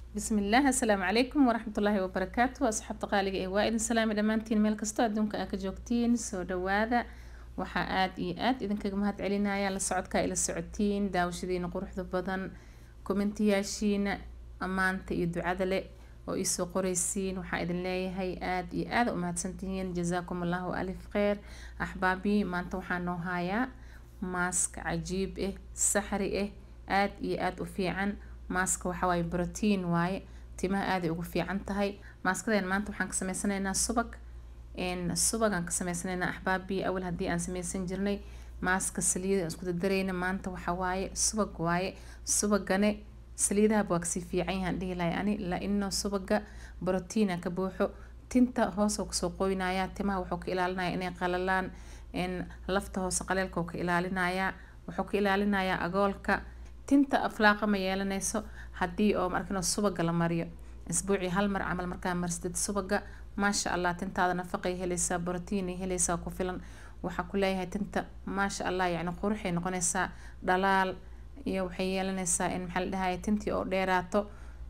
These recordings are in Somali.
bismillaah assalaamu calaykum waraxmatullaahi wabarakaatu asxaabta qaaliga ee waa idin salaami dhammaantiin meel kastoo adduunka aa ka joogtiin soo dhawaada waxaa aada iyo aada idinkaga mahad celinaya la socodkaa ila socotiin daawashadiina quruxda badan kommentiyaashiina ammaanta iyo ducada leh oo iisoo qoreysiin waxaa idin leeyahay aada iyo aada u mahadsantihiin jazaakum allahu alif kheyr axbaabii maanta waxaa noo hayaa maask cajiib ah saxri ah aada iyo aada u fiican maaska waxawaaye brotiin waaye timaha aaday ugu fiican tahay maaskadeen maanta waxaan ka sameysanaynaa subag subagaan ka sameysanaynaa axbaabii awal haddii aan sameysan jirnay maaska saliida isku dadarayna maanta waxa waaye subag waaye subagane saliidahaba waa kasii fiican yahaan dhihi lahay ani la-ino subaga brotiina ka buuxo tinta hoosoo kasoo qoynaya timaha wuxuu ka ilaalinaya inay qalalaan lafta hoose qaleelka ka ilaalinayaa wuxuu ka ilaalinayaa agoolka tinta aflaaqa ma yeelanayso haddii oo markino subaga la mariyo isbuucii hal mar camal markaa marsadid subaga maasha allah tintaada nafaqay helaysaa brotiinay helaysaa ku filan waxaa ku leeyahay tinta maasha allah yacni quruxay noqonaysaa dhalaal iyo waxay yeelanaysaa in maxaa la dhahaye tintii oo dheeraato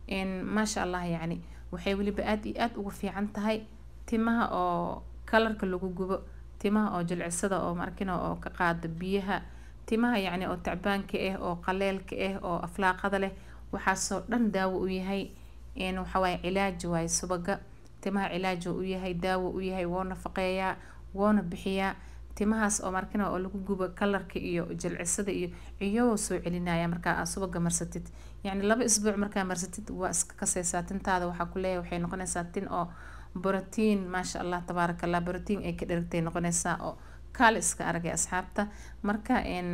maasha allah yacni waxay weliba aada iyo aada ugu fiican tahay timaha oo kalarka lagu gubo timaha oo jilcisada oo markino oo ka qaada biyaha timaha yacni oo tacbaanka ah oo qaleelka ah oo aflaaqada leh waxaasoo dhan daawo u yahay waxawaaye cilaaj waaye subaga timaha cilaaj u yahay daawo u yahay woo nafaqeeyaa woona bixiyaa timahaas oo markina oo lagu gubo kalarka iyo jilcisada iyo ciyoo soo celinaya markaa aa subaga marsatid yacni laba isbuuc markaa marsatid waa iska kaseysaa tintaada waxaa ku leeyahay waxay noqonaysaa tin oo brotiin maasha allah tabaaraka allah brotiin ay ka dheragtay noqonaysaa oo kaali iska aragay asxaabta marka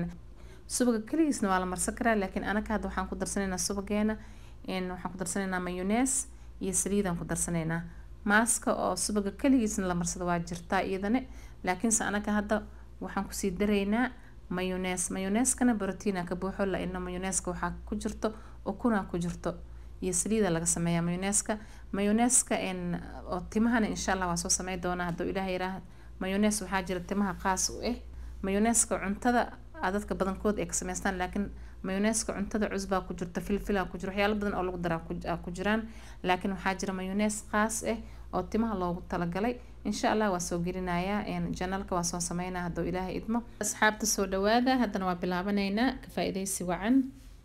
subaga keligiisna waa la marsan karaa laakiin anaga hadda waxaan ku darsanaynaa subageena waxaan ku darsanaynaa mayonees iyo saliidaan ku darsanaynaa maaska oo subaga keligiisna la marsado waa jirtaa iyadane laakiinse anaga hadda waxaan kusii daraynaa mayonees mayoneeskana brotiina ka buuxo la-ino mayoneeska waxaa ku jirto ukunaa ku jirto iyo saliida laga sameeyaa mayoneeska mayoneeska oo timahana insha allah waa soo samey doonaa hadduu ilaah yiraah mayonees waxaa jira timaha qaas u ah mayoneeska cuntada dadka badankood ay ka sameystaan laakiin mayoneeska cuntada cusbaa ku jirta filfilaa ku jiro waxyaalo badan oo lagu daraa ku jiraan laakiin waxaa jira mayonees qaas ah oo timaha loogu talagalay insha allah waa soo gelinayaa janalka waa soo sameynaa hadduu ilaahay idmo asxaabta soo dhawaada haddana waa bilaabanaynaa ka faa-ideysi wacan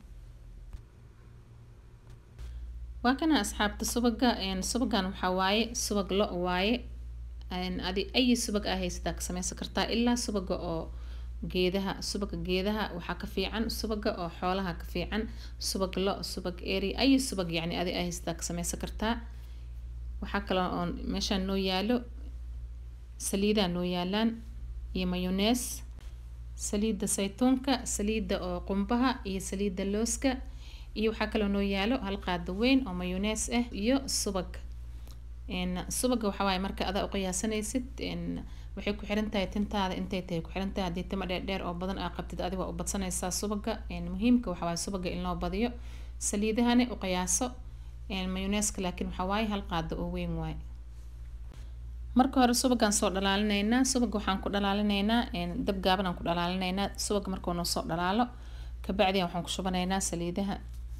waa kana asxaabta subaga subagan waxaa waaye subag lo waaye adi ayi subag aa haysataa ka sameysan kartaa ilaa subaga oo geedaha subaga geedaha waxaa ka fiican subaga oo xoolaha ka fiican subag lo subag eri ayi subag yacni adi aa haysataa ka sameysan kartaa waxaa kaloo oo meeshaan noo yaalo saliidaa noo yaalaan iyo mayonees saliidda saytuunka saliidda oo qumbaha iyo saliidda looska iyo waxaa kaloo noo yaalo hal qaado weyn oo mayonees ah iyo subag subaga waxawaaye marka adaa uqiyaasanaysid waxay ku xiran tahay tintaada intay tahay ku xiran tahay haddii timo dheerdheer oo badan aa qabtid adiga waa u badsanaysaa subaga muhiimka waxawaaye subaga in loo badiyo saliidahani uqiyaaso mayoneeska laakiin waxawaaye hal qaado oo weyn waaye marka hore subagaan soo dhalaalinaynaa subaga waxaan ku dhalaalinaynaa dab gaaban aan ku dhalaalinaynaa subaga markuu noo soo dhalaalo kabacdian waxaan ku shubanaynaa saliidaha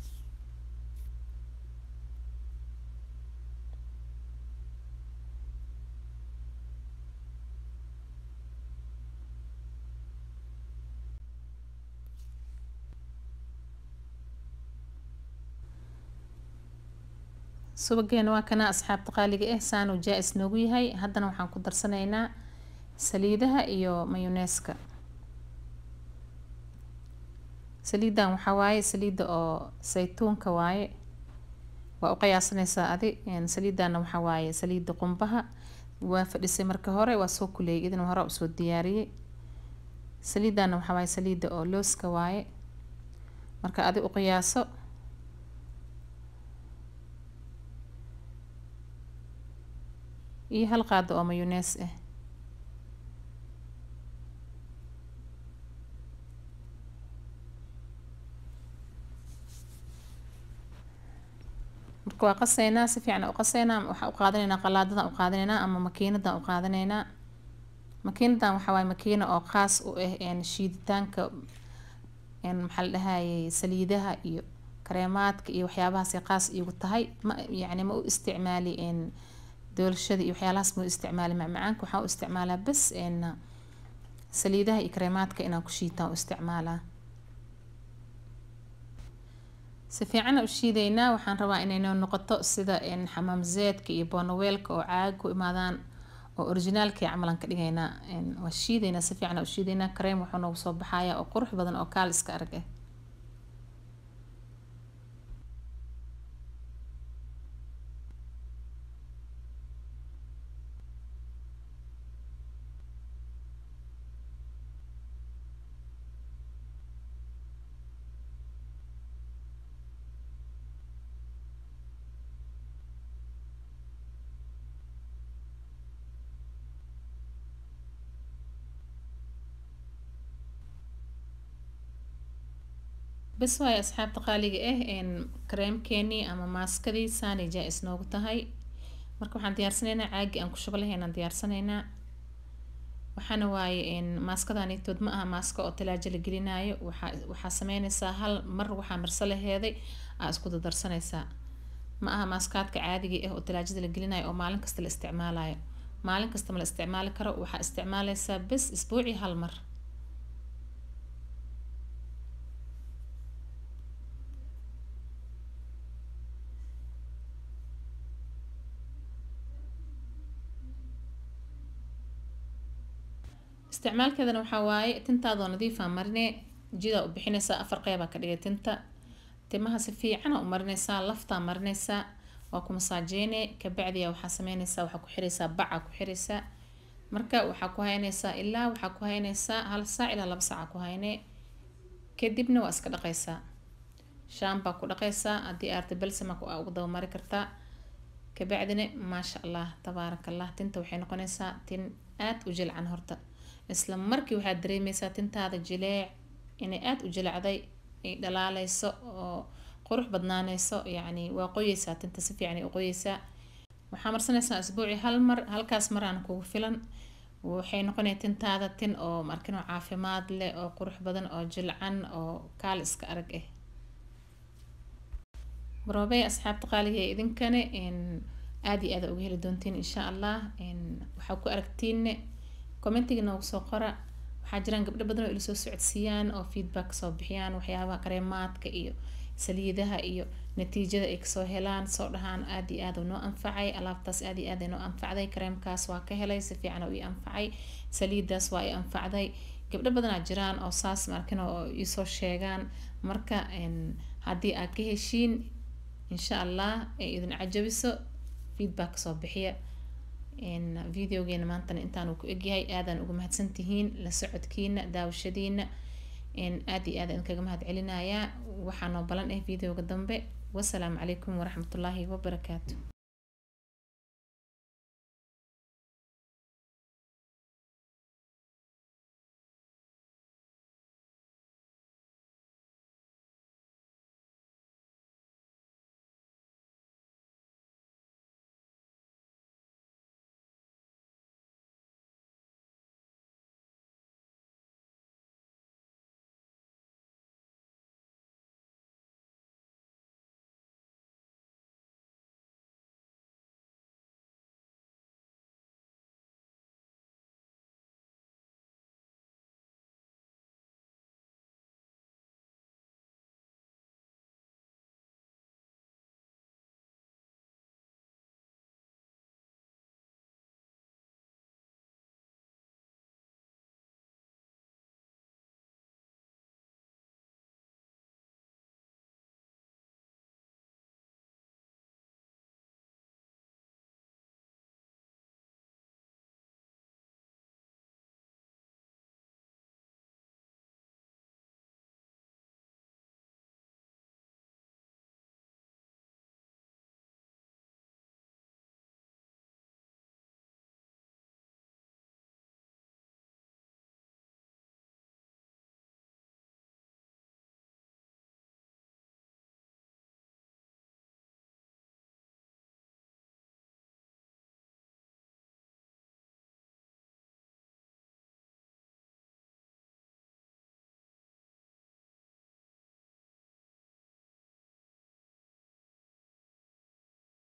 subageena waa kana asxaabta qaaliga ah saanuu jaa-is noogu yahay haddana waxaan ku darsanaynaa saliidaha iyo mayoneeska saliidan waxaa waaye saliidda oo saytuunka waaye waa u qiyaasanaysaa adi saliidana waxaa waaye saliidda qumbaha waa fadhisay marka hore waa soo kuleeyay idin hore usoo diyaariyey saliidana waxaa waaye saliidda oo looska waaye marka adi u qiyaaso iyo hal qaado oo mayonees ah marka waa qaseynaa si fiican u qaseynaa waxaa u qaadanaynaa qalaadadan u qaadanaynaa ama makiinadan u qaadanaynaa makiinadan waxaa waaye makiina oo qaas u ah shiiditaanka maxaa la dhahayay saliidaha iyo kareemaadka iyo waxyaabahaas qaas iigu tahay ma yacni ma u isticmaali doolshada iyo waxyaalahaas ma u isticmaali macmacaanka waxaan u isticmaalaa bas saliidaha iyo kareemaadka inaan ku shiitaan u isticmaalaa si fiican u shiideynaa waxaan rabaa inay noo noqoto sida xamaam zeedka iyo boonaweelka oo caaga ku imaadaan oo originaalka camalan ka dhigaynaa waa shiideynaa si fiican u shiideynaa kareem wuxuu noogu soo baxayaa oo qurux badan oo kaal iska arag ah bas waayo asxaabta qaaliga ah kareemkeenii ama maaskadii saanay jaa-is noogu tahay marka waxaan diyaarsanaynaa caagi aan ku shubo lahaynaan diyaarsanaynaa waxaana waaye maaskadaanitood ma aha maaska oo talaajo la gelinaayo waxaa waxaa sameynaysaa hal mar waxaa marso laheeday aa isku dadarsanaysaa ma aha maaskaadka caadiga ah oo talaajada la gelinayo oo maalin kasta la isticmaalayo maalin kasta ma la isticmaali karo waxaa isticmaalaysaa bes isbuucii hal mar isticmaalkeedana waxaa waaye tintaadoo nadiifa marine jidaa u bixinaysaa afar qeybaa ka dhigay tinta timaha si fiicana u marinaysaa laftaa marinaysaa waa ku masaajeyne kabacdiya waxaa sameynaysaa waxaa ku xiraysaa baca ku xiraysaa marka waxaa ku haynaysaa ilaa waxaa ku haynaysaa hal saac ilaa laba saaca ku hayne kadibna waa iska dhaqaysaa shaambaa ku dhaqaysaa haddii aarta balsama ugu dabamari kartaa kabacdina maasha allah tabaaraka allah tinta waxay noqonaysaa tin aad u jilcan horta isla markii waxaad dareemeysaa tintaada jileec inay aada u jilacday ay dhalaaleyso oo qurux badnaaneyso yacni waa qoyeysaa tinta si fiican ay u qoyeysaa waxaa marsanaysaa isbuuci hal mar halkaas maraan kugu filan waxay noqonaya tintaada tin oo markin oo caafimaad leh oo qurux badan oo jilcan oo kaal iska arag ah baroobey asxaabta qaaliga ee idinkane aada iyo aada uga heli doontiin insha allah waxaa ku aragtiinne commentiga noogu soo qora waxaa jiraan gabdho badan oo ila soo socodsiiyaan oo feedback kasoo bixiyaan waxyaabaha kareemaadka iyo saliidaha iyo natiijada ay kasoo helaan soo dhahaan aada iyo aada noo anfacay alaabtaas aada iyo aada noo anfacday kareemkaas waa ka helay si fiican oo ii anfacay saliidaas waa i anfacday gabdho badanaa jiraan oo saas markin oo iisoo sheegaan marka haddii aad ka heshiin insha allah ay idin cajabiso feedback kasoo bixiya videogeena maantana intaanu ku egyahay aadaan uga mahadsantihiin la socodkiina daawashadiina aada iyo aada idinkaga mahad celinayaa waxaa noo balan ah videoga dambe wasalaamu calaykum waraxmatullaahi wabarakaatu